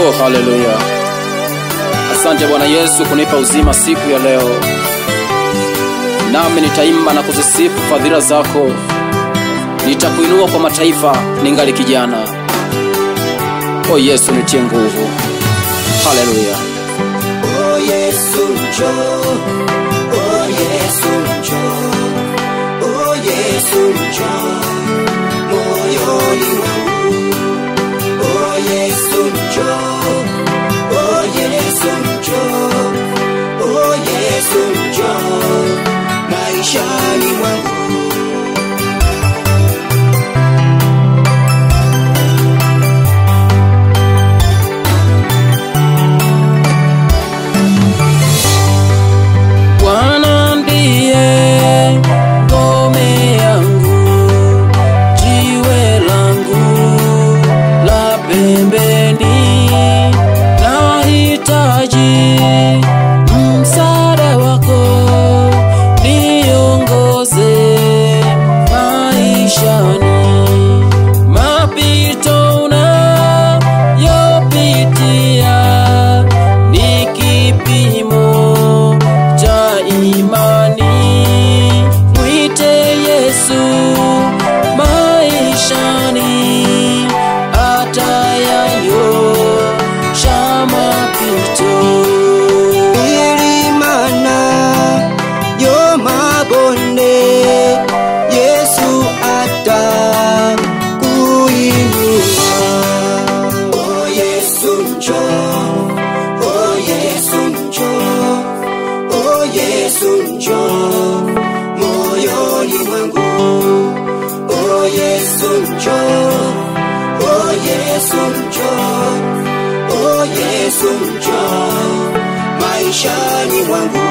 Oh, haleluya! Asante Bwana Yesu kunipa uzima siku ya leo, nami nitaimba na kuzisifu fadhila zako. Nitakuinua kwa mataifa ningali kijana. Oh Yesu, nitie nguvu. Haleluya! Oh Yesu njoo, oh Yesu njoo, oh Yesu njoo moyoni mwangu. Oh Yesu njoo, oh Yesu njoo, oh Yesu njoo maishani mwangu. Bwana ndiye ngome yangu, jiwe langu la pembeni. Nahitaji msaada wako, niongoze maishani. Mapito unayopitia ni kipimo cha imani. Mwite Yesu maishani, atayanyosha mapito. Milimana yo mabonde, Yesu atakuinua. Oh Yesu njoo, oh Yesu njoo, oh Yesu njoo moyoni mwangu. Oh Yesu njoo, oh Yesu njoo, oh Yesu njoo maishani mwangu.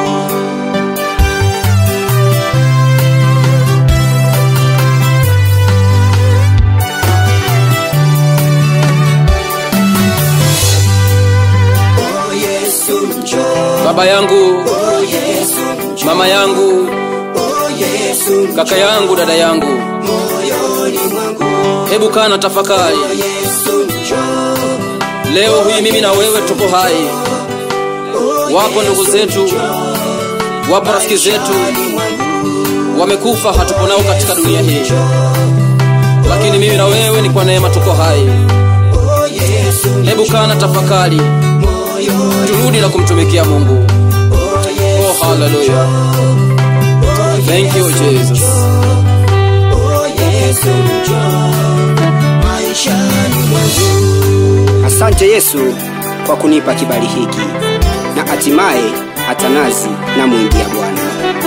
Oh Yesu njoo, Baba yangu, oh Yesu njoo, mama yangu, oh Yesu kaka yangu, dada yangu, moyoni mwangu. hebu kaa na tafakari. Oh Yesu njoo, Leo hii mimi na wewe tuko hai. Wapo ndugu zetu, wapo rafiki zetu wamekufa, hatupo nao katika dunia hii, lakini mimi na wewe ni kwa neema tuko hai. oh Yesu Hebu kaa na tafakari, moyoni, turudi na kumtumikia Mungu. oh Yesu, Oh, haleluya! Thank you Jesus. oh Yesu njoo maishani mwangu. Asante Yesu kwa kunipa kibali hiki, na hatimaye hata nazi na mwingia Bwana.